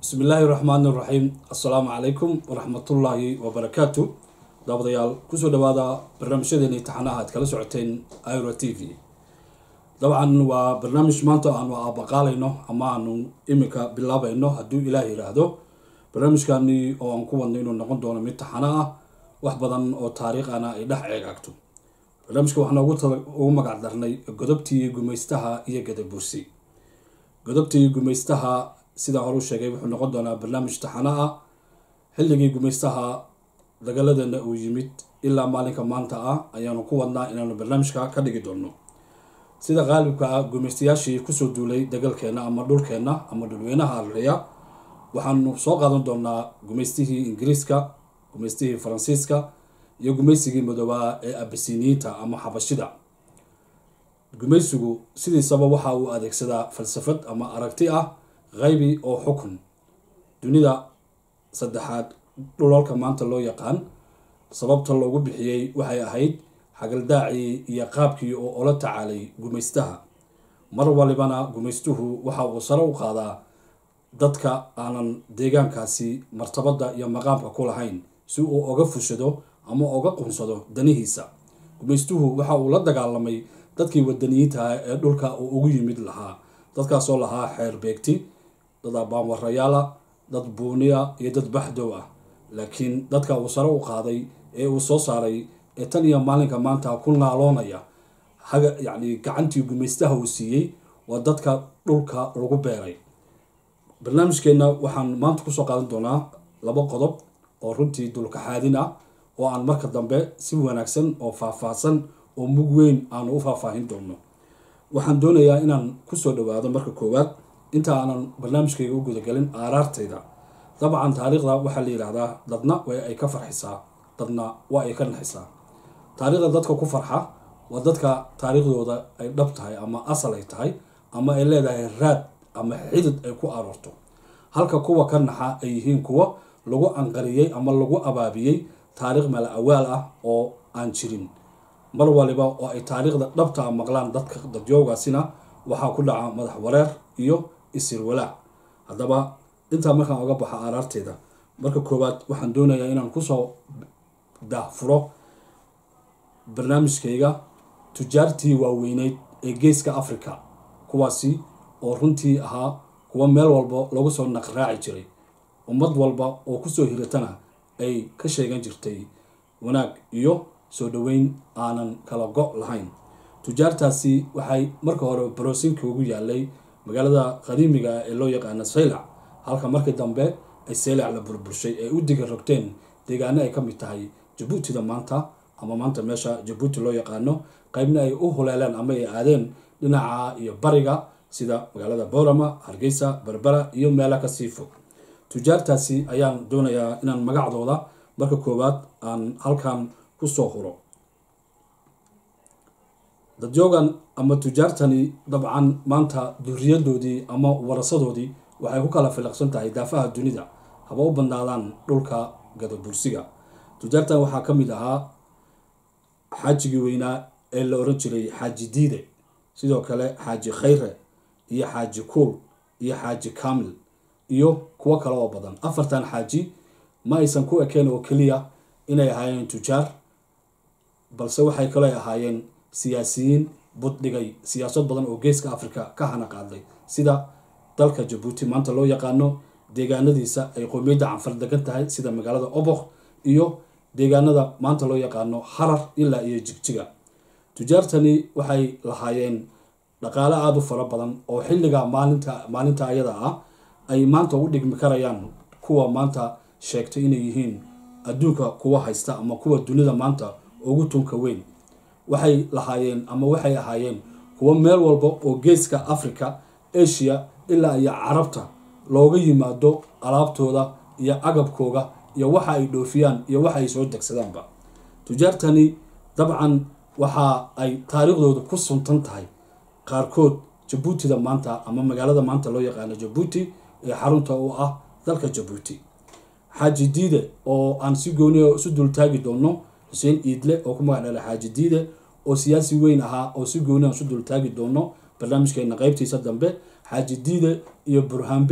bismi illaahi raxmaan iraxiim assalaamu calaykum waraxmatullaahi wabarakaatu daawadayaal kusoo dhawaada barnaamijyadeeni taxanaha aad kala socoteen ira t v dabcan waa barnaamij maanta aanu aabaqaalayno ama aanu iminka bilaabayno hadduu ilaah yiraahdo barnaamijkani oo aan ku wadno inuu noqon doono mid taxano ah wax badan oo taariikhana ay dhex ceegaagto barnaamijka waxaan ugu magac darnay godobtii gumaystaha iyo gadabursi godobtii gumaystaha sidaa hore u sheegay wuxuu noqon doonaa barnaamij taxano ah xilligii gumaystaha dagaaladeena uu yimid ilaa maalinka maanta ah ayaanu ku wadnaa inaanu barnaamijka ka dhigi doono sida qaalibka ah gumaystayaashii kusoo duulay dagalkeena ama dhulkeenna ama dhulweynaha arleya waxaanu soo qaadan doonaa gumaystihii ingiriiska gumaystihii faransiiska iyo gumaysigii madoobaa ee abasiniyiinta ama xabashida gumaysigu sidiisaba waxa uu adeegsadaa falsafad ama aragti ah qaybi oo xukun dunida saddexaad dhulalka maanta loo yaqaan sababta loogu bixiyey waxay ahayd xagaldaacii iyo qaabkii oo ola tacaalay gumaystaha mar walibana gumaystuhu waxa uu sare u qaadaa dadka aanan deegaankaasi martabadda iyo maqaamka ku lahayn si uu oga fushado ama oga qunsado danihiisa gumaystuhu waxa uu la dagaalamay dadkii wadaniyiintaha ee dhulka uu ugu yimid lahaa dadkaasoo lahaa xeer beegti dad abaanwarayaala dad buuniya iyo dad baxdow ah laakiin dadka uu sare u qaaday ee uu soo saaray ee tan iyo maalinka maanta ku naaloonaya haga yacni gacantii gumaystaha uu siiyey waa dadka dhulka lagu beeray barnaamijkeenna waxaan maanta kusoo qaadan doonaa laba qodob oo runtii dulkaxaadin ah oo aan marka dambe si wanaagsan oo faahfaahsan oo mug weyn aanu u faahfaahin doono waxaan doonayaa inaan kusoo dhawaado marka koowaad inta aanan barnaamijkayga u gudagelin aaraartayda dabcan taariikhda waxaa la yidhaahdaa dadna way ay ka farxisaa dadna waa ay ka naxisaa taariikhda dadka ku farxa waa dadka taariikhdooda ay dhab tahay ama asal ay tahay ama ay leedahay raad ama xidid ay ku aroorto halka kuwa ka naxa ay yihiin kuwa lagu anqariyey ama lagu abaabiyey taariikh mala awaal ah oo aan jirin mar waliba oo ay taariikhda dhabtaa maqlaan dadka dadyoogaasina waxaa ku dhaca madax wareer iyo isir walaac haddaba intaa markaan oga baxo aaraarteeda marka koowaad waxaan doonayaa inaan kusoo daahfuro barnaamijkayga tujaartii waaweyneyd ee geeska africa kuwaasi oo runtii ahaa kuwa meel walba lagu soo naqraaci jiray ummad walba oo kusoo hiratana ay ka sheegan jirtay wanaag iyo soo dhaweyn aanan kala go' lahayn tujaartaasi waxay marka hore baroosinka ugu yaalay magaalada qadiimiga ee loo yaqaano saylac halka markii dambe ay saylac la burburshay ay u diga rogteen deegaano ay ka mid tahay jabuutida maanta ama maanta meesha jabuuti loo yaqaano qaybna ay u huleeleen ama ay aadeen dhinaca iyo bariga sida magaalada boorama hargeysa berbera iyo meela kasii fog tujaartaasi ayaan doonayaa inaan magacdooda marka koowaad aan halkan kusoo huro dadyoogan ama tujaartani dabcan maanta duriyadoodii ama warasadoodii waxay ku kala filaqsan tahay daafaha dunida haba u badnaadaan dhulka gadabursiga tujaartan waxaa ka mid ahaa xaajigii weynaa ee la oran jiray xaaji diide sidoo kale xaaji khayre iyo xaaji kuul iyo xaaji kamil iyo kuwo kale oo badan afartan xaaji ma aysan ku ekeen oo keliya inay ahaayeen tujaar balse waxay kaloo ahaayeen siyaasiyiin buddhigay siyaasad badan oo geeska africa ka hana qaaday sida dalka jabuuti maanta loo yaqaano deegaanadiisa ay qoomiyadda canfar degan tahay sida magaalada obokh iyo deegaanada maanta loo yaqaano harar ilaa iyo jigjiga tujaartani waxay lahaayeen dhaqaale aada u fara badan oo xilliga maalinta maalinta ayada ah ay maanta u dhigmi karayaan kuwa maanta sheegtay inay yihiin adduunka kuwa haysta ama kuwa dunida maanta ugu tunka weyn waxay lahaayeen ama waxay ahaayeen kuwo meel walba oo geeska africa asia ilaa iyo carabta looga yimaado alaabtooda iyo agabkooga iyo waxa ay dhoofiyaan iyo waxa ay soo degsadaanba tujaartani dabcan waxa ay taariikhdooda ku suntan tahay qaarkood jabuutida maanta ama magaalada maanta loo yaqaano jabuuti ee xarunta u ah dalka jabuuti xaaji diide oo aan si gooniya isu dultaagi doono xuseen iidle oo ku magac dhala xaaji diide oo siyaasi weyn ahaa oo si gooni aan isu dultaagi doono barnaamijkeena qeybtiisa dambe xaaji diide iyo burhaanbe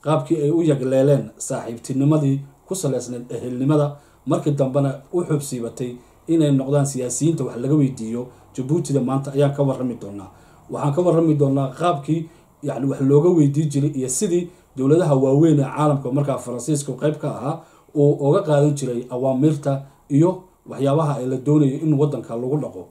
qaabkii ay u yagleeleen saaxiibtinimadii ku saleysneed ehelnimada markii dambena u xubsiibatay inay noqdaan siyaasiyiinta wax laga weydiiyo jabuutida maanta ayaan ka warrami doonaa waxaan ka warrami doonaa qaabkii yani wax looga weydii jiray iyo sidii dowladaha waaweyn ee caalamka markaa faransiiska qayb ka ahaa uu uga qaadan jiray awaamiirta iyo waxyaabaha ay la doonayo in wadanka lagu dhaqo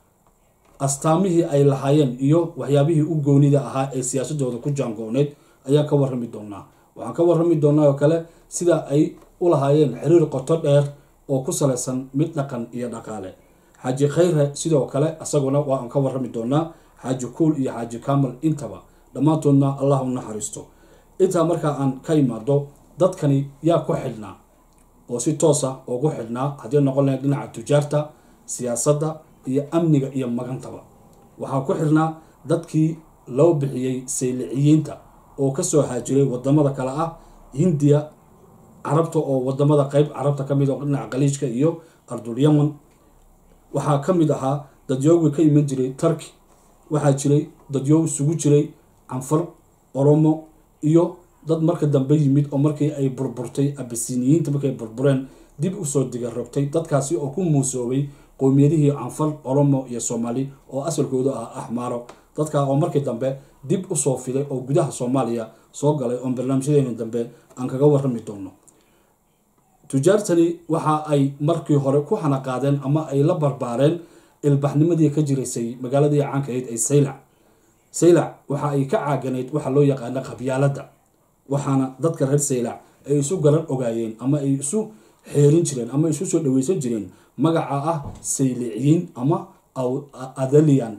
astaamihii ay lahaayeen iyo waxyaabihii u goonida ahaa ee siyaasadooda ku jaangooneyd ayaan ka warrami doonaa waxaan ka warrami doonaa oo kale sida ay u lahaayeen xiriir qoto dheer oo ku salaysan mid dhaqan iyo dhaqaale xaaji khayre sidoo kale isaguna waan ka warrami doonaa xaaji kuul iyo xaaji kamal intaba dhammaantoodna allah u naxariisto intaa markaa aan ka imaado dadkani yaa ku xidhnaa oo si toosa ugu xidhnaa haddii noqon lahayd dhinaca tujaarta siyaasadda iyo amniga iyo magantaba waxaa ku xidhnaa dadkii loo bixiyey sayliciyiinta oo kasoo haajiray wadamada kale ah hindiya carabta oo wadamada qeyb carabta kamid oo dhinaca qaliijka iyo ardul yaman waxaa ka mid ahaa dadyoogi ka iman jiray turki waxaa jiray dadyoog isugu jiray canfar oromo iyo dad marka dambe yimid oo markii ay burburtay abasiniyiinta markay burbureen dib usoo digarogtay dadkaasi oo ku muusoobay qowmiyadihii canfar oromo iyo soomaali oo asalkoodu ah axmaaro dadkaa oo markii dambe dib usoo fiday oo gudaha soomaaliya soo galay oon barnaamijyadeeni dambe aan kaga warrami doono tujaartani waxa ay markii hore ku xanaqaadeen ama ay la barbaareen ilbaxnimadii ka jiraysay magaaladii caankahayd ee saylac saylac waxa ay ka caaganayd waxa loo yaqaana qabyaaladda waxaana dadka reer saylac ay isu garan ogaayeen ama ay isu xeerin jireen ama isu soo dhaweysan jireen magaca ah sayliciyiin ama adalian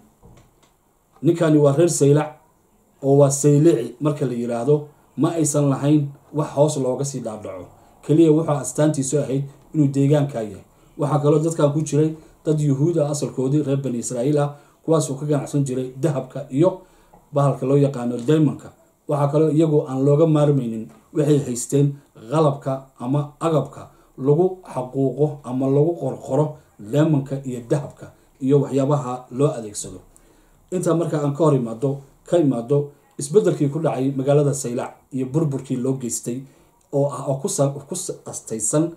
ninkani waa reer saylac oo waa saylici marka la yiraahdo ma aysan lahayn wax hoos looga sii dhaadhaco keliya wuxuu astaantiisu ahayd inuu deegaanka yahay waxaa kaloo dadkan ku jiray dad yuhuud ah asalkoodii reer bani israa'iil ah kuwaasoo ka ganacsan jiray dahabka iyo bahalka loo yaqaano daymanka waxaa kaloo iyagoo aan looga maarmaynin waxay haysteen qalabka ama agabka lagu xaquuqo ama lagu qorqoro leemanka iyo dahabka iyo waxyaabaha loo adeegsado intaa markaa aan ka hor imaado ka imaado isbedelkii ku dhacay magaalada saylac iyo burburkii loo geystay oo ah oo ku astaysan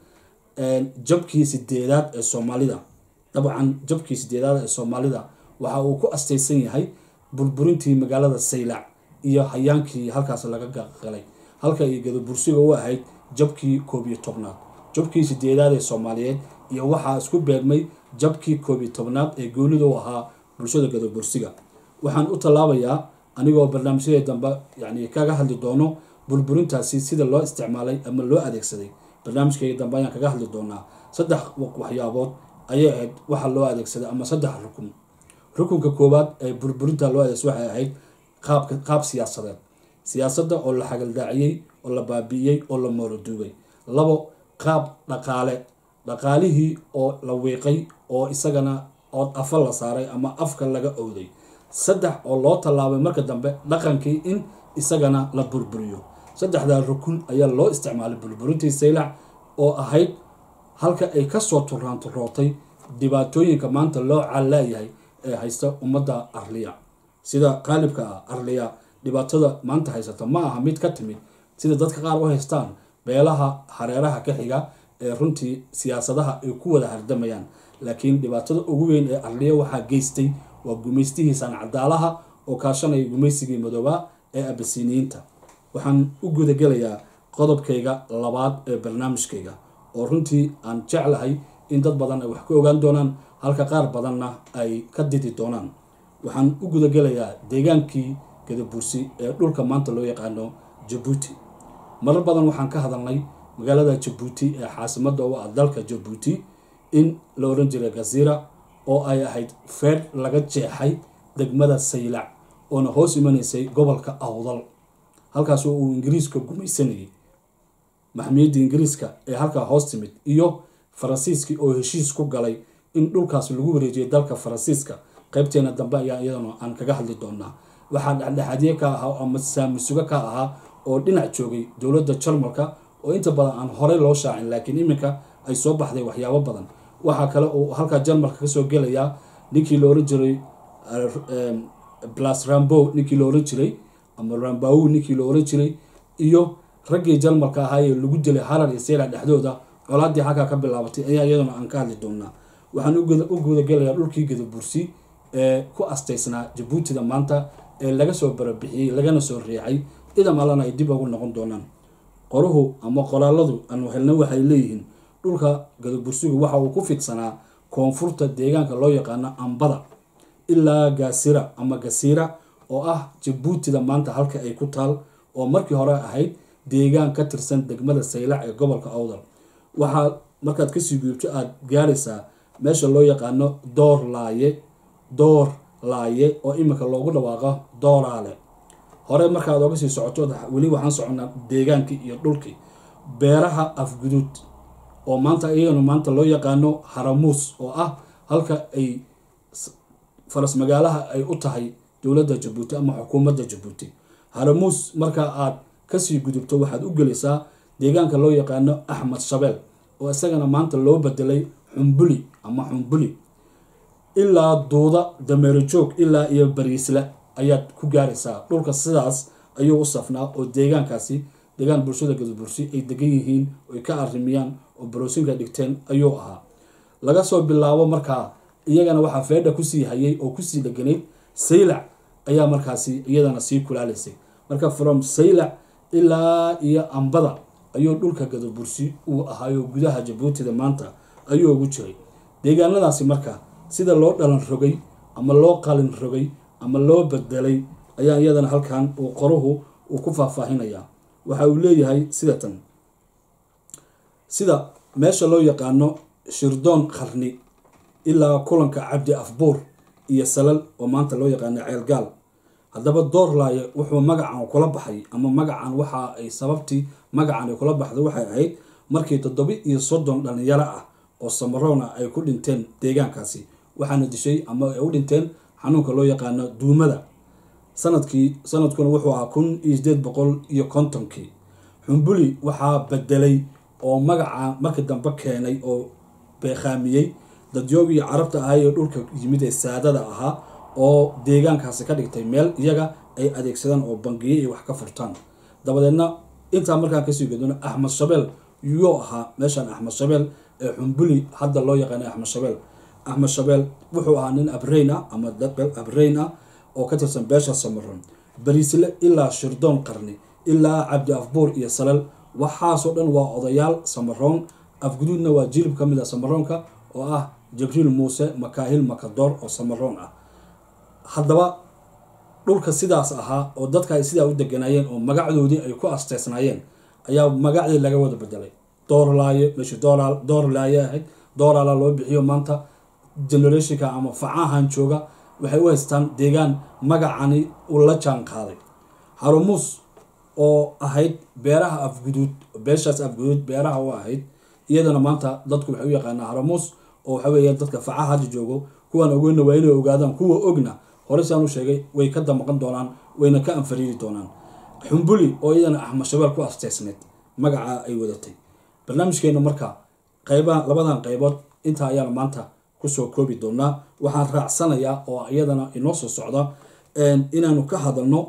jabkii sideedaad ee soomaalida dabcan jabkii sideedaad ee soomaalida waxa uu ku astaysan yahay burburintii magaalada saylac iyo hayaankii halkaas laga qalay halka iyo gadabursiga u ahayd jabkii koob iyo tobnaad jabkii sideedaad ee soomaaliyeed iyo waxaa isku beegmay jabkii koob iyo tobnaad ee goonida u ahaa bulshada gadabursiga waxaan u tallaabayaa anigoo barnaamijyadii dambe yani kaga hadli doono burburintaasi sida loo isticmaalay ama loo adeegsaday barnaamijkayga dambe ayaan kaga hadli doonaa saddex waxyaabood ayay ahayd waxa loo adeegsaday ama saddex rukun rukunka koowaad ee burburinta loo adeegsa waxay ahayd qaabka qaab siyaasadeed siyaasadda oo la xagaldaaciyey oo la baabi'iyey oo la mooroduugay labo qaab dhaqaale dhaqaalihii oo la wiiqay oo isagana ood afa la saaray ama afka laga owday saddex oo loo tallaabay marka dambe dhaqankii in isagana la burburiyo saddexdaa rukun ayaa loo isticmaalay burburintii saylac oo ahayd halka ay kasoo turaanturootay dhibaatooyinka maanta loo callaayahay ee haysta ummadda arliya sida qaalibka ah arliya dhibaatada maanta haysata ma aha mid ka timid sida dadka qaar u haystaan beelaha hareeraha ka xiga ee runtii siyaasadaha ay ku wada hardamayaan laakiin dhibaatada ugu weyn ee arliya waxaa geystay waa gumaystihii sancadaalaha oo kaashanaya gumaysigii madoobaa ee abasiniyiinta waxaan u gudagelayaa qodobkayga labaad ee barnaamijkayga oo runtii aan jeclahay in dad badan ay wax ka ogaan doonaan halka qaar badanna ay ka didi doonaan waxaan u gudagelayaa deegaankii gadabursi ee dhulka maanta loo yaqaano jabuuti marar badan waxaan ka hadalnay magaalada jabuuti ee caasimada u ah dalka jabuuti in la oran jiray gazira oo ay ahayd feer laga jeexay degmada saylac oona hoos imanaysay gobolka awdal halkaas oo uu ingiriiska gumaysanayay maxmiyadda ingiriiska ee halkaa hoos timid iyo faransiiskii oo heshiis ku galay in dhulkaas lagu wareejiyay dalka faransiiska qaybteena dambe ayaa iyadana aan kaga hadli doonaa waxaa dhexdhexaadye ka ahaa ama saamisuga ka ahaa oo dhinac joogay dowladda jarmalka oo inta badan aan horey loo shaacin laakiin iminka ay soo baxday waxyaabo badan waxaa kale uu halkaa jarmalka kasoo gelayaa ninkii la oran jiray blas rambo ninkii la oran jiray ama rambaw ninkii la oran jiray iyo raggii jalmalka ahaa ee lagu dilay harar iyo seyla dhexdooda colaadii xaggaa ka bilaabatay ayaa iyaduna aan ka hadli doonaa waxaan u gudagelayaa dhulkii gadabursi ee ku astaysnaa jabuutida maanta ee laga soo barabixiyey lagana soo riixay idam allana ay dib ugu noqon doonaan qoruhu ama qoraaladu aanu helna waxay leeyihiin dhulka gadabursigu waxa uu ku fidsanaa koonfurta deegaanka loo yaqaano ambada ilaa gaasira ama gasiira oo ah jabuutida maanta halka ay ku taal oo markii hore ahayd deegaan ka tirsan degmada saylac ee gobolka awdal waxaa markaad kasii gudubto aada gaaraysaa meesha loo yaqaano door laaye door laaye oo iminka loogu dhawaaqo dooraale hore markaad oga sii socoto weli waxaan soconnaa deegaankii iyo dhulkii beeraha afguduud oo maanta iyagana maanta loo yaqaano haramuus oo ah halka ay faras magaalaha ay u tahay dowladda jabuuti ama xukuumadda jabuuti haramuus markaa aad kasii gudubto waxaad u gelaysaa deegaanka loo yaqaano axmed shabeel oo isagana maanta loo bedelay xumbuli ama xumbuli ilaa duuda dameero joog ilaa iyo bariisle ayaad ku gaaraysaa dhulka sidaas ayuu u safnaa oo deegaankaasi deegaan bulshada gadabursi ay degan yihiin oy ka arimiyaan oo baroosinka dhigteen ayuu ahaa laga soo bilaabo markaa iyagana waxaa feedha kusii hayay oo kusii dheganayd saylac ayaa markaasi iyadana sii kulaalaysay marka from saylac ilaa iyo ambada ayuu dhulka gadabursi uu ahaayo gudaha jabuutida maanta ayuu ugu jiray deegaanadaasi marka sida loo dhalan rogay ama loo qalin rogay ama loo bedelay ayaa iyadana halkan uu qoruhu uu ku faahfaahinayaa waxa uu leeyahay sida tan sida meesha loo yaqaano shirdoon qarni ilaa kulanka cabdi afbuur iyo salal oo maanta loo yaqaano ceelgaal haddaba doorlaaye wuxuu magacan kula baxay ama magacan waxa ay sababtii magacan ay kula baxday waxay ahayd markii toddoba iyo soddon dhalinyaro ah oo samaroon ah ay ku dhinteen deegaankaasi waxaana dishay ama ay u dhinteen xanuunka loo yaqaano duumada sanadkii sanadkuna wuxuu ahaa kun iyo sideed boqol iyo kontonkii xumbuli waxaa bedelay oo magaca markii dambe keenay oo beekhaamiyey dadyoogii carabta ahaa ee dhulka yimid ee saadada ahaa oo deegaankaasi ka dhigtay meel iyaga ay adeegsadaan oo bangiye iyo wax ka furtaan dabadeedna intaa markaan kasii gudano axmed shabeel yuu ahaa meeshan axmed shabeel ee xumbuli hadda loo yaqaana axmed shabeel axmed shabeel wuxuu ahaa nin abreyn ah ama abreyn ah oo ka tirsan beesha samaroon bariisle ilaa shirdoon qarni ilaa cabdi afbuur iyo salal waxaasoo dhan waa odayaal samaroon afguduudna waa jilib ka mid a samaroonka oo ah jibriil muuse makaahil makadoor oo samaroon ah haddaba dhulka sidaas ahaa oo dadka ay sidaa u deganaayeen oo magacdoodii ay ku asteysnaayeen ayaa magacdii laga wada bedelay doorlaaye meeshii doorlaaye ahayd dooraala loo bixiyo maanta generationka ama facahan jooga waxay u haystaan deegaan magacani uu la jaan qaaday harumuus oo ahayd beeraha afguduud beeshaas afguduud beeraha u ahayd iyadana maanta dadku waxay u yaqaanaa haramuus oo waxa weeya dadka facaha hadda joogo kuwaan ogeyna waa inay ogaadaan kuwa ogna hore saan u sheegay way ka damaqan doonaan wayna ka anfariiri doonaan xumbuli oo iyadana axmed shabeel ku asteysneed magaca ay wadatay barnaamijkeena marka qaybaha labadan qaybood intaa ayaana maanta kusoo koobi doonaa waxaan raacsanayaa oo iyadana inoo soo socda inaanu ka hadalno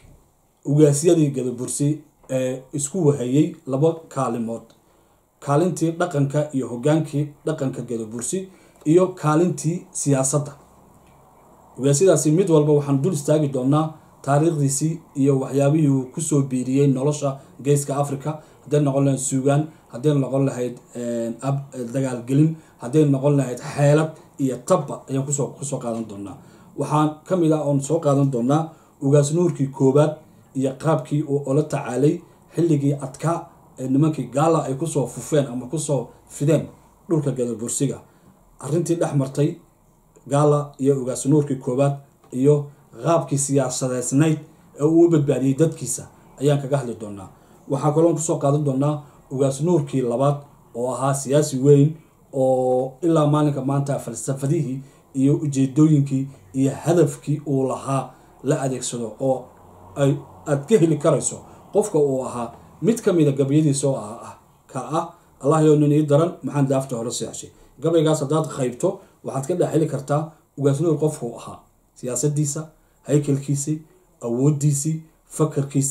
ugaasyadii gadabursi ee isku wahayey laba kaalimood kaalintii dhaqanka iyo hogaankii dhaqanka gadabursi iyo kaalintii siyaasadda ugaasyadaasi mid walba waxaan dul istaagi doonaa taariikhdiisii iyo waxyaabihii uu kusoo biiriyey nolosha geeska africa hadday noqon lahayd suugaan hadday noqon lahayd dagaalgelin hadday noqon lahayd xeelad iyo tabba ayaan kusoo kusoo qaadan doonaa waxaan ka mid ah oon soo qaadan doonaa ugaas nuurkii koowaad iyo qaabkii uu ola tacaalay xilligii adkaa ee nimankii gaala ay kusoo fufeen ama kusoo fideen dhulka gadabursiga arrintii dhex martay gaala iyo ugaas nuurkii koowaad iyo qaabkii siyaasadeysnayd ee uu u badbaadiyey dadkiisa ayaan kaga hadli doonaa waxaa kaloon kusoo qaadan doonaa ugaas nuurkii labaad oo ahaa siyaasi weyn oo ilaa maalinka maanta falsafadihii iyo ujeedooyinkii iyo hadafkii uu lahaa la adeegsado oo ay aada ka heli karayso qofka uu ahaa mid ka mida gabayadiisa oo ah ka ah allah yo nin ii daran maxaan daafta hore seexshay gabaygaas haddaad qaybto waxaad ka dhex heli kartaa ugaas nuur qofkuu ahaa siyaasadiisa haykalkiisii awoodiisii fakarkiisii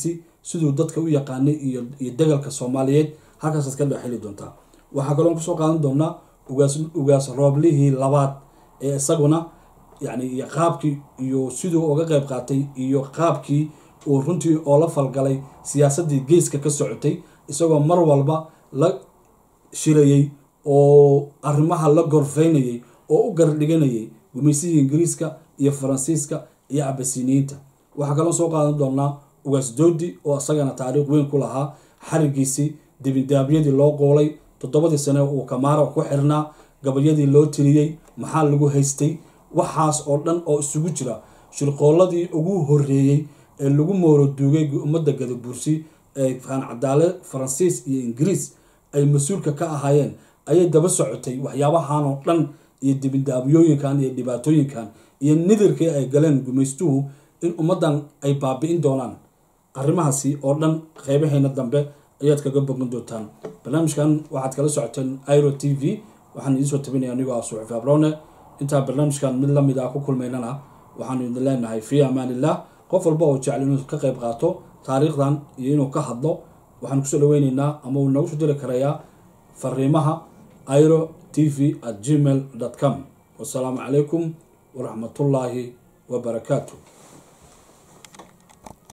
siduu dadka u yaqaanay iyo iyo degalka soomaaliyeed halkaasaad ka dhex heli doontaa waxaa kaloon kusoo qaadan doonaa ugaas ugaas rooblihii labaad ee isaguna yani iyo qaabkii iyo siduu uga qeyb qaatay iyo qaabkii uu runtii oo la falgalay siyaasaddii geeska ka socotay isagoo mar walba la shirayey oo arrimaha la gorfeynayay oo u gardhiganayay gumaysihii ingiriiska iyo faransiiska iyo cabasiniyiinta waxaa kaloo soo qaadan doonaa ugaas doodi oo isagana taariikh weyn ku lahaa xarigiisii dibindaabyadii loo qoolay toddobadii sane uu kamaara ku xirnaa gabayadii loo tiriyey maxaa lagu haystay waxaas oo dhan oo isugu jira shirqooladii ugu horeeyey ee lagu mooroduugay ummadda gadabuursi ee cadaale faransiis iyo ingiriis ay mas-uulka ka ahaayeen ayay daba socotay waxyaabahan oo dhan iyo dibindaabyooyinkan iyo dhibaatooyinkan iyo nidirkii ay galeen gumaystuhu in ummaddan ay baabi'in doonaan arrimahaasi oo dhan qeybaheena dambe ayaad kaga bogan doontaan barnaamijkan waxaad kala socoteen iro t v waxaan idinsoo tabinaya anigoo ah suxufi abrone intaa barnaamijkan mid lamid ah ku kulmaynana waxaanu idin leenahay fii amaanillah qof walba oo jecel inuu ka qeyb qaato taariikhdan iyo inuu ka hadlo waxaan kusoo dhaweyneynaa ama uu noogu soo diri karayaa fariimaha iro t v at gmail com wasalaamu calaykum waraxmatullaahi wabarakaatu